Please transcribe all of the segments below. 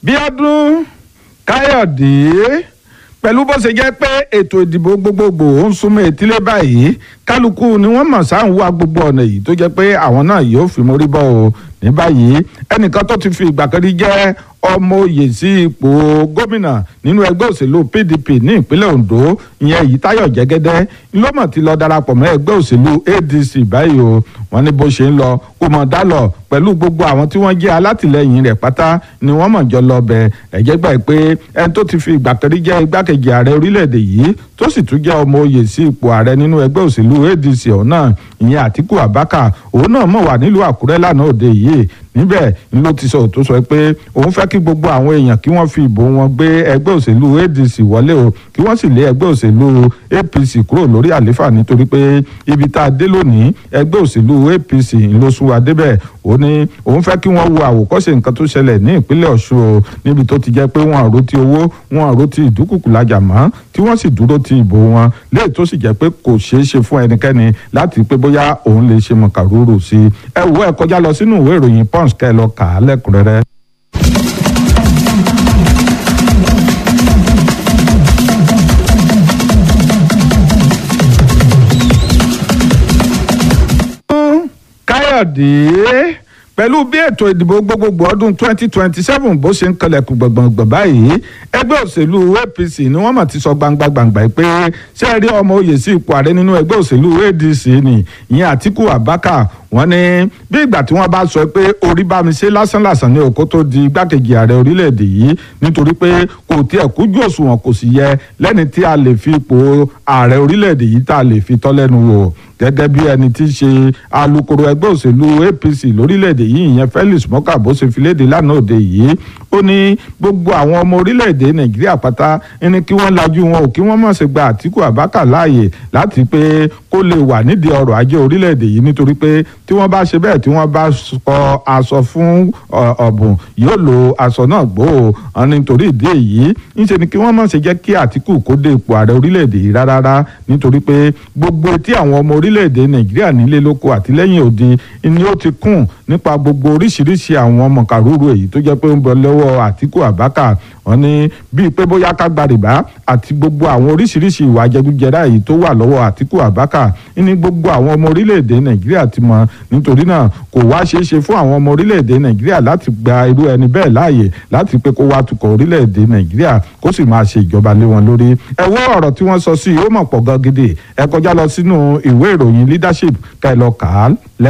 bíọ́dún káyọ̀dé pẹ̀lú bó ṣe jẹ́ pé ètò ìdìbò gbogbogbò ń súnmọ́ etílé báyìí kálukú ni wọ́n mọ̀ sáà ń wá gbogbo ọ̀nà yìí tó jẹ́ pé àwọn náà yóò fi mórí bọ́ o ní báyìí ẹnìkan tó ti fi ìgbà kan rí jẹ́ ọmọ oyè sí ipò gómìnà nínú ẹgbẹ́ òṣèlú PDP ní ìpínlẹ̀ Ondo ìyẹn Èyítáyọ̀ Jẹ́gẹ́dẹ́ ló mọ̀ ti lọ darapọ̀ mọ́ ẹgbẹ́ òṣèlú ADC báyìí o wọ́n ní bó ṣe ń lọ kó mọ̀ dá lọ pẹ̀lú gbogbo àwọn tí wọ́n jẹ́ alátìlẹyìn rẹ̀ pátá ni wọ́n mọ̀ jọ lọ bẹ̀ ẹ̀jẹ̀ gbà pé ẹni tó ti fi ìgbà kan rí jẹ́ igbákejì ààrẹ orílẹ̀-èdè yìí tó sì tún jẹ́ ọmọ oyè sí ipò ààrẹ nínú ẹgbẹ́ òṣèlú ADC ọ̀hún náà ìyẹn Àtíkù Abákà òun náà mọ̀ wà nílùú Àkúrẹ́ lánàá òde yìí níbẹ̀ ló ti sọ tó sọ pé òun fẹ́ kí gbogbo àwọn èèyàn kí wọ́n fi ìbò wọn gbé ẹgbẹ́ òṣèlú ADC wọlé o kí wọ́n sì lé ẹgbẹ́ òṣèlú APC kúrò lórí àléfà nítorí pé ibi tá a dé lónìí ẹgbẹ́ òṣèlú APC ló sún wa débẹ̀ ó ní òun fẹ́ kí wọ́n wo àwòkọ́ṣe nǹkan tó ṣẹlẹ̀ ní ìpínlẹ̀ Ọ̀ṣun o níbi tó ti jẹ́ pé wọ́n àrò ti owó wọ́n àrò ti ìdúkùkù lájà mọ́ tí wọ́n sì dúró ti ìbò wọn léè tó sì jẹ́ pé kò ṣeé ṣe fún ẹnikẹ́ni láti pé bóyá òun lè ṣe mọ̀kàrúrù sí i ẹ wo ẹ kọjá lọ sínú ìwé ìròyìn Punch kẹ́ ẹ lọ kà á lẹ́kùnrẹ́rẹ́. káyọ̀dé pẹ̀lú bí ètò ìdìbò gbogbogbò ọdún 2027 bó ṣe ń kalẹ̀kùn gbọ̀ngbọ̀ngbọ̀n báyìí ẹgbẹ́ òṣèlú APC ni wọ́n mà ti sọ gbangba gbangba pé ṣé ẹ rí ọmọ oyè sí ipò ààrẹ nínú ẹgbẹ́ òṣèlú ADC ni ìyẹn Àtíkù Abákà wọ́n ní bí ìgbà tí wọ́n bá sọ pé orí bá mi ṣe lásánlàsàn ní òkú tó di igbákejì ààrẹ orílẹ̀-èdè yìí nítorí pé kò tiẹ̀ kújú òṣùwọ̀n kò sì yẹ lẹ́ni tí a lè fi ipò ààrẹ orílẹ̀-èdè yìí tá a lè fi tọ́ lẹ́nu wò gẹ́gẹ́ bí ẹni tí í ṣe alukoro ẹgbẹ́ òṣèlú APC lórílẹ̀‐èdè yìí ìyẹn Felix Moka bó ṣe fi léde lánàá òde yìí ó ní gbogbo àwọn ọmọ orílẹ̀‐èdè Nàìjíríà pátá ní kí wọ́n lajú wọn ò kí wọ́n mọ̀ ṣe gba Àtíkù Abákà láàyè láti pé kó lè wà nídìí ọrọ̀ ajé orílẹ̀‐èdè yìí nítorí pé tí wọ́n bá ṣe bẹ́ẹ̀ tí wọ́n bá kọ aṣọ fún ọ̀bùn yóò lo aṣọ náà gbó o nítorí ìdí èyí ńṣe ni kí wọ́n mọ̀ ṣe jẹ́ kí Àtíkù kó dé ipò ààrẹ orílẹ̀‐èdè yìí rárá nítorí pé gbogbo etí àwọn ọmọ orílẹ̀-èdè nàìjíríà nílé lóko àtìlẹ́yìn òde ni ó ti kún nípa gbogbo oríṣiríṣi àwọn mọ̀kàrúrú èyí tó jẹ́ pé ń bọ̀ lọ́wọ́ àtíkù àbákà wọ́n ní bíi pé bóyá ká gba rìbá àti gbogbo àwọn oríṣiríṣi ìwà jẹgújẹrá èyí tó wà lọ́wọ́ àtíkù àbákà ní gbogbo àwọn ọmọ orílẹ̀-èdè nàìjíríà ti mọ̀ nítorí náà kò wá ṣeé ṣe fún àwọn ọmọ orílẹ̀-èdè nàìjíríà láti gba irú ẹni bẹ́ẹ̀ láàyè láti pé kó wá tukọ̀ orílẹ̀-èdè nàìjíríà kó sì máa ṣe ìjọba lé wọn lórí ẹ wo ọ̀rọ̀ tí wọ́n sọ sí i ó mọ̀ pọ̀ gan gidi ẹ kọjá lọ sínú ìwé ìròyìn leadership ká ẹ lọ kà á lẹ́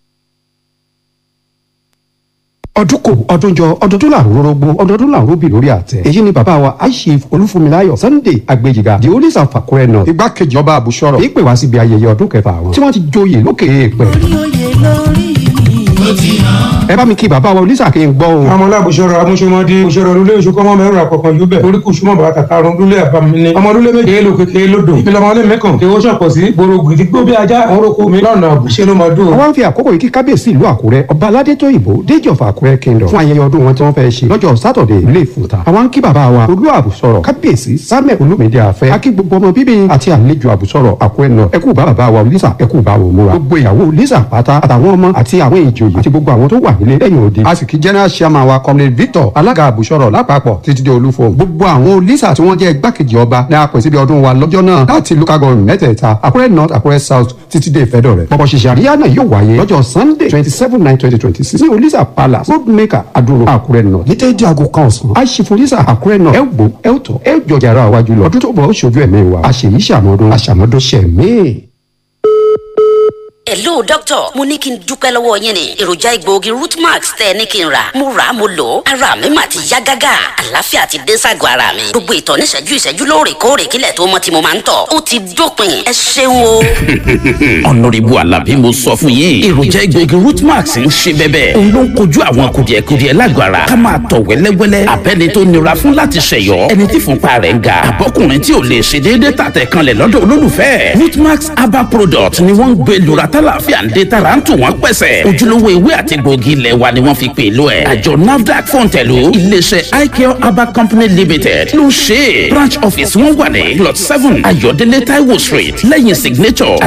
ọdún kò ọdún jọ ọdọọdún là ń rọrọgbó ọdọọdún là ń rọbì lórí àtẹ èyí ni bàbá wa aishif olúfúnmiláyọ̀ sunday agbèjìgà di olisa fàkúrẹ́ náà igbákejì ọba àbúṣọrọ ìpè wá síbi ayẹyẹ ọdún kẹfà wọn tí wọ́n ti joyè lókè èèpẹ̀. ẹ bá mi kí bàbá wa olisa kí n gbọ́ o. ọmọ alábùsọ̀rọ̀ amúṣọmọdé òṣèré olúlé oṣùkọ́mọ mẹ́rin àkọ́kọ́ yóò bẹ̀ oríkù súnmọ́ bàbá kàkàrún lúlé àbámíní ọmọ olúlé méje èlò kékeré lódò ìpínlẹ̀ ọmọlé mẹ́kàn kí ó ṣàpọ̀ sí gbòrògbò ìdígbò bí ajá àwọn orúkọ mi lọ́nà àbùṣe ló máa dùn. àwọn fi àkókò yìí kí kábíyèsí ìlú àkúrẹ́ ọba aládé tó ìbò déjì ọ̀fà àkúrẹ́ kingdom fún ayẹyẹ ọdún wọn tí wọ́n fẹ́ ṣe lọ́jọ́ sátọ̀dẹ̀ ilé ìfúta àwọn ń kí bàbá wa olú àbùsọ̀rọ̀ kábíyèsí samuel olúmídé àfẹ́ akí gbogbo ọmọ bíbí àti àlejò àbùsọ̀rọ̀ àkúrẹ́ náà ẹkú bá bàbá wa lisa ẹkú bá wò múra gbogbo ìyàwó lisa pátá àtàwọn ọmọ àti àwọn ìjòyè àti gbogbo àwọn tó wà nílé lẹ́yìn òde a sì kí general chairman wa comrade victor alága àbùsọ̀rọ̀ lápapọ̀ títí dé olúfo gbogbo àwọn lisa tí wọ́n jẹ́ igbákejì ọba ní apẹ̀ síbi ọdún wa lọ́jọ́ náà láti local government mẹ́tẹ̀ẹ̀ta àkúrẹ́ north àkúrẹ́ south títí dé ìfẹ́dọ̀ rẹ̀ pọ̀pọ̀ ṣìṣẹ́ àríyá náà yóò wáyé lọ́jọ́ sunday twenty seven nine twenty twenty six ní olisa palace road maker adúrò àkúrẹ́ north ní tẹ́jú aago kan ọ̀sán àṣìfòlísà àkúrẹ́ náà ẹ gbó ẹ tọ̀ ẹ jọjà ara wájú lọ ọdún tó bọ̀ ó ṣojú ẹ̀mí wa àṣèyí ṣàmọ́dún àṣàmọ́dún ṣẹ̀mí. hello doctor mo ní kí n dúpẹ́ lọ́wọ́ yín ni èròjà egbòogi rootmax tẹ́ ẹ ní kí n rà mo rà á mo lò ó ara mi mà ti yá gágá àlàáfíà ti dé ságọ́ ara mi gbogbo ìtọ̀ níṣẹ́jú ìṣẹ́jú lóòrèkóòrè kílẹ̀ tó mọ́ tí mo máa ń tọ̀ ó ti dópin ẹ ṣeun o. ọ̀nàrẹ́bù alábí mo sọ fún yín èròjà egbòogi rootmax ń ṣe bẹ́bẹ́ òun ló ń kojú àwọn kùdìẹ̀kudiẹ lágọ̀ ara ká máa tọ̀ wẹ́lẹ́wẹ́lẹ́ abẹ́ni tó nira fún láti ṣẹ̀yọ́ ẹni tí fúnpa rẹ̀ ń ga àbọ́kùnrin tí ò lè ṣe déédéé tàtẹ̀ kanlẹ̀ lọ́dọ̀ olólùfẹ́ rootmax herbal product ni wọ́n ń gbé lura tálàfíà ń dé tara ń tù wọ́n pẹ̀sẹ̀ ojúlówó ewé àti gbòógì ilẹ̀ wa ni wọ́n fi pè lọ ẹ̀ àjọ nafdac fọ̀ǹtẹ̀lù iléeṣẹ́ icare herbal company limited ló ń ṣe branch office wọn wà ní plot seven ayọ̀délé taiwo street lẹ́yìn signature